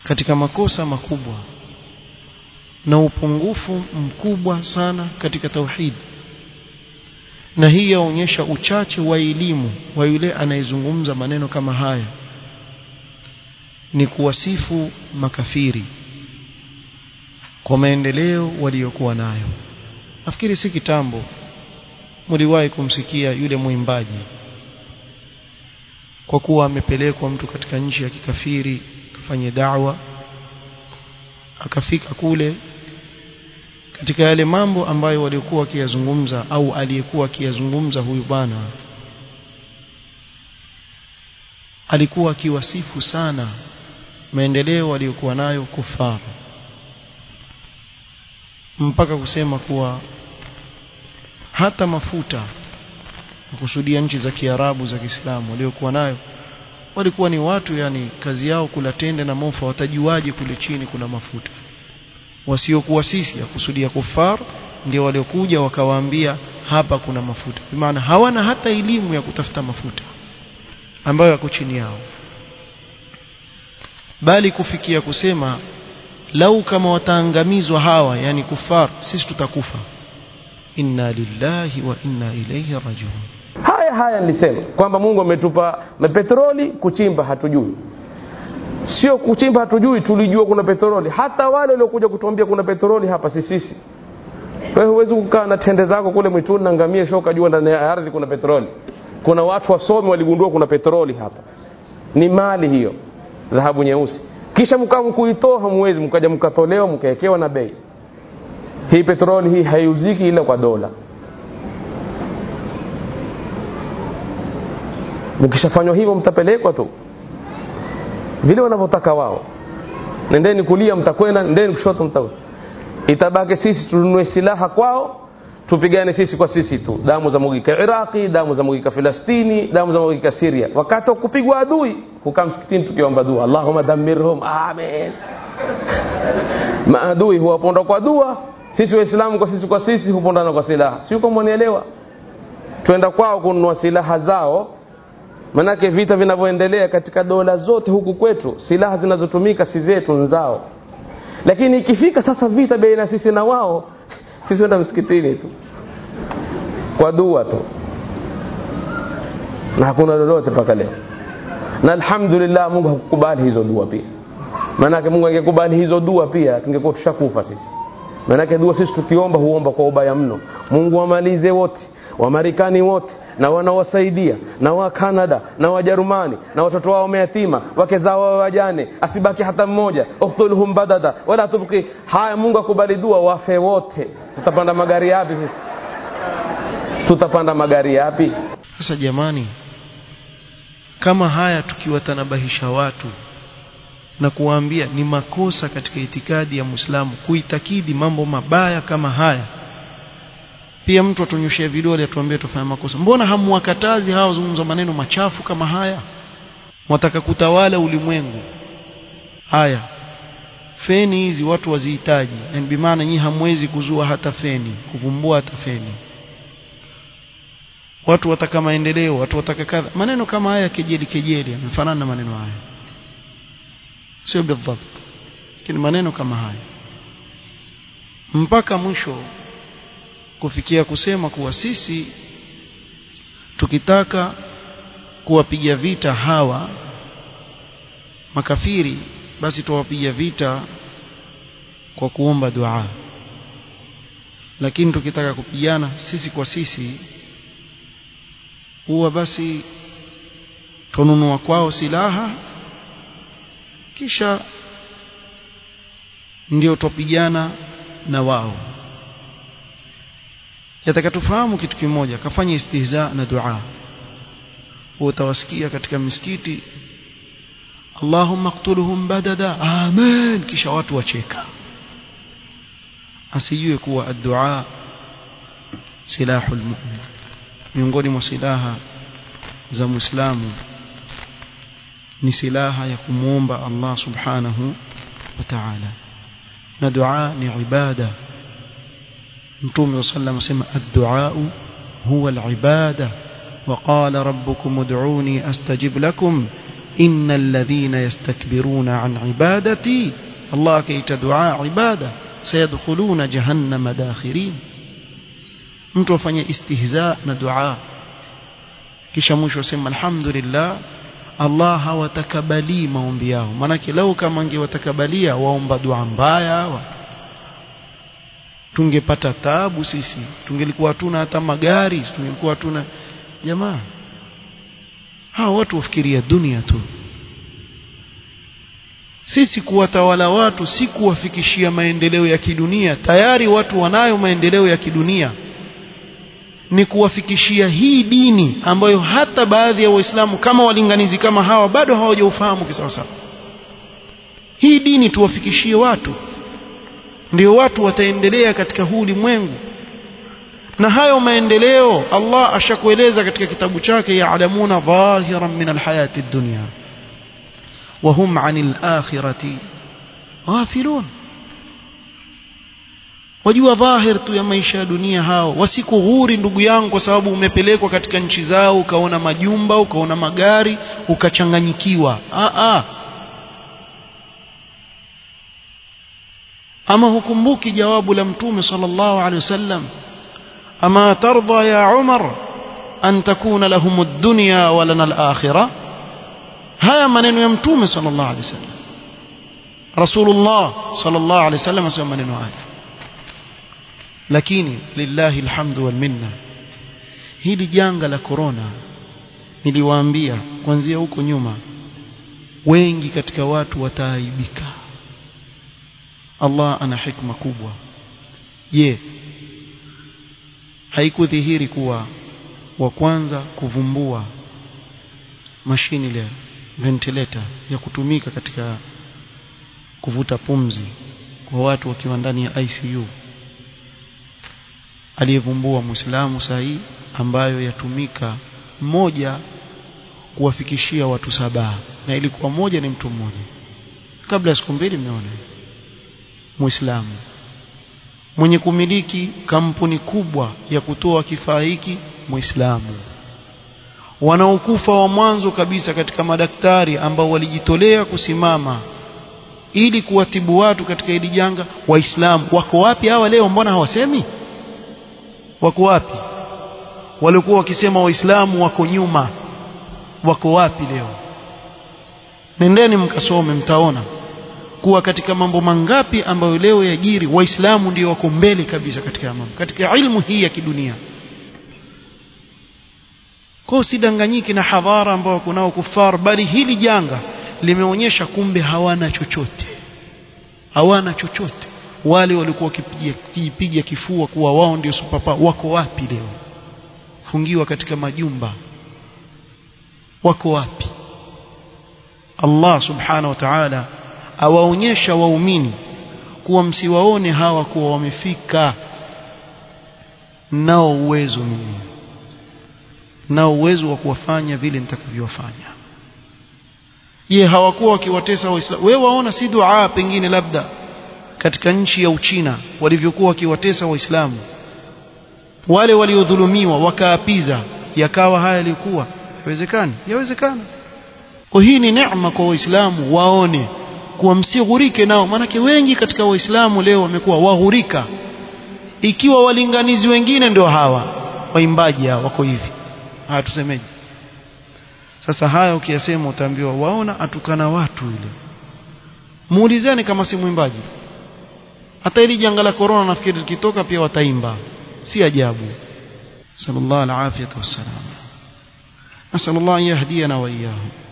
katika makosa makubwa na upungufu mkubwa sana katika tauhid na hii yaonyesha uchache wa elimu wa yule anayezungumza maneno kama haya ni kuwasifu makafiri kwa maendeleo waliokuwa nayo nafikiri si kitambo mliwahi kumsikia yule mwimbaji kwa kuwa amepelekwa mtu katika nchi ya kikafiri kafanye da'wa akafika kule katika yale mambo ambayo waliokuwa wakiyazungumza au aliyekuwa akiyazungumza huyu bwana alikuwa akiwasifu sana maendeleo waliokuwa nayo kufaru mpaka kusema kuwa hata mafuta kusudia nchi za Kiarabu za Kiislamu waliokuwa nayo walikuwa ni watu yani kazi yao kula tende na mofa watajuaje kule chini kuna mafuta wasiokuwa sisi ya kusudia kufar ndio waliokuja wakawaambia hapa kuna mafuta maana hawana hata elimu ya kutafuta mafuta ambayo yako chini yao bali kufikia kusema lau kama wataangamizwa hawa yani kufar sisi tutakufa inna lillahi wa inna ilayhi rajiun haya haya nilisema kwamba mungu ametupa petroli kuchimba hatujui sio kuchimba hatujui tulijua kuna petroli hata wale waliokuja kutuambia kuna petroli hapa si sisi wewe huwezi kukaa na tende zako kule mwituni na ngamia shoka jua ndani ya ardhi kuna petroli kuna watu wasomi waligundua kuna petroli hapa ni mali hiyo dhahabu nyeusi kisha mkaa mkuitoa hamwezi mkaja mkatolewa mkaekewa na bei hii petroli hii haiuziki ila kwa dola mkishafanywa hivyo mtapelekwa tu vile wanavyotaka wao nendeni kulia mtakwenda nendeni kushoto mtakwenda itabaki sisi tununue silaha kwao tupigane sisi kwa sisi tu damu za mwagika iraqi damu za mwagika filastini damu za mwagika siria wakati wa kupigwa adui hukaa msikitini tukiomba dua allahuma damirhum amen maadui huwaponda kwa dua sisi waislamu kwa sisi kwa sisi hupondana kwa silaha si uko mwanielewa twenda kwao kununua silaha zao manake vita vinavyoendelea katika dola zote huku kwetu silaha zinazotumika si zetu nzao lakini ikifika sasa vita baina sisi na wao sisi wenda msikitini tu kwa dua tu na hakuna lolote mpaka leo na alhamdulillah mungu hakukubali hizo dua pia maanake mungu angekubali hizo dua pia tungekuwa tushakufa sisi maanake dua sisi tukiomba huomba kwa ubaya mno mungu wamalize wote wamarekani wote na wanaowasaidia na wa Canada na Wajerumani na watoto wao mayatima wake zao wao wajane asibaki hata mmoja uktulhum badada wala tubqi haya Mungu akubali dua wafe wote tutapanda magari yapi sisi tutapanda magari yapi sasa jamani kama haya tukiwatanabahisha watu na kuwaambia ni makosa katika itikadi ya Muislamu kuitakidi mambo mabaya kama haya pia mtu atunyoshia vidole atuambie tufanye makosa mbona hamwakatazi hao zungumza maneno machafu kama haya mwataka kutawala ulimwengu haya feni hizi watu wazihitaji yani bimaana nyinyi hamwezi kuzua hata feni kuvumbua hata feni watu wataka maendeleo watu wataka kadha maneno kama haya kejeli kejeli yanafanana na maneno haya sio bidhabt lakini maneno kama haya mpaka mwisho kufikia kusema kuwa sisi tukitaka kuwapiga vita hawa makafiri basi tuwapiga vita kwa kuomba dua lakini tukitaka kupigana sisi kwa sisi huwa basi tununua kwao silaha kisha ndio tupigana na wao yataka tufahamu kitu kimoja kafanya istihza na dua utawasikia katika misikiti Allahumma qtuluhum badada amen kisha watu wacheka asijue kuwa ad-du'a silahul mu'min miongoni mwa silaha za muislamu ni silaha ya kumuomba Allah subhanahu wa ta'ala na dua ni ibada mtume sallam asema ad-du'a huwa al-ibada وقال ربكم ادعوني استجب لكم innal ladhina yastakbiruna an ibadati Allah akaita dua ibada sayadkhuluna jahannama dakhirin mtu afanye istihza na dua kisha mwisho asema alhamdulillah Allah hawatakabali maombi yao manake lau kama angewatakabalia waomba dua mbaya wa tungepata taabu sisi tungelikuwa hatuna hata magari tungelikuwa hatuna jamaa hawa watu wafikiria dunia tu sisi kuwatawala watu si kuwafikishia maendeleo ya kidunia tayari watu wanayo maendeleo ya kidunia ni kuwafikishia hii dini ambayo hata baadhi ya waislamu kama walinganizi kama hawa bado hawajaufahamu kisawasawa hii dini tuwafikishie watu ndio watu wataendelea katika huu ulimwengu na hayo maendeleo Allah ashakueleza katika kitabu chake ya'lamuna dhahiran min alhayati ad-dunya wa hum 'anil akhirati ghafilun wajua dhahir tu ya maisha ya dunia hao wasikughuri ndugu yangu kwa sababu umepelekwa katika nchi zao ukaona majumba ukaona magari ukachanganyikiwa a a ama hukumbuki jawabu la mtume sallallahu alaihi wasallam ama tarda ya umar an takuna lahum ad-dunya wa lana al-akhirah haya maneno ya mtume sallallahu alaihi wasallam rasulullah sallallahu alaihi wasallam asema maneno haya lakini lillahi alhamdu wal minna hili janga la corona niliwaambia kuanzia huko nyuma wengi katika watu wataaibika Allah ana hikma kubwa je haikudhihiri kuwa wa kwanza kuvumbua mashini ile ventilator ya kutumika katika kuvuta pumzi kwa watu wakiwa ndani ya ICU aliyevumbua Muislamu sahi ambayo yatumika mmoja kuwafikishia watu saba na ilikuwa moja ni mtu mmoja kabla ya siku mbili mmeona Muislamu mwenye kumiliki kampuni kubwa ya kutoa kifaa hiki Muislamu wanaokufa wa mwanzo kabisa katika madaktari ambao walijitolea kusimama ili kuwatibu watu katika hili janga waislamu wako wapi hawa leo mbona hawasemi wako wapi walikuwa wakisema waislamu wako nyuma wako wapi leo nendeni mkasome mtaona kuwa katika mambo mangapi ambayo leo yajiri waislamu ndio wako mbele kabisa katika mambo katika ilmu hii ya kidunia kwa sidanganyiki na hadhara ambao kunao kufar bali hili janga limeonyesha kumbe hawana chochote hawana chochote wale walikuwa wakipiga kifua kuwa wao ndio supapa wako wapi leo fungiwa katika majumba wako wapi Allah subhanahu wa ta'ala awaonyesha waumini kuwa msiwaone hawa kuwa wamefika nao uwezo mimi nao uwezo wa kuwafanya vile nitakavyowafanya je hawakuwa wakiwatesa waislamu wewe waona si dua pengine labda katika nchi ya Uchina walivyokuwa wakiwatesa waislamu wale waliodhulumiwa wakaapiza yakawa haya yalikuwa yawezekani yawezekana kwa hii ni neema kwa waislamu waone kuwa msighurike nao maanake wengi katika waislamu leo wamekuwa waghurika ikiwa walinganizi wengine ndio hawa waimbaji hawa wako hivi haya tusemeje sasa haya ukiyasema utaambiwa waona atukana watu ile muulizeni kama si mwimbaji hata ili janga la corona nafikiri likitoka pia wataimba si ajabu sallallahu alaihi wasallam nasallallahu an yahdiyana wa iyyahum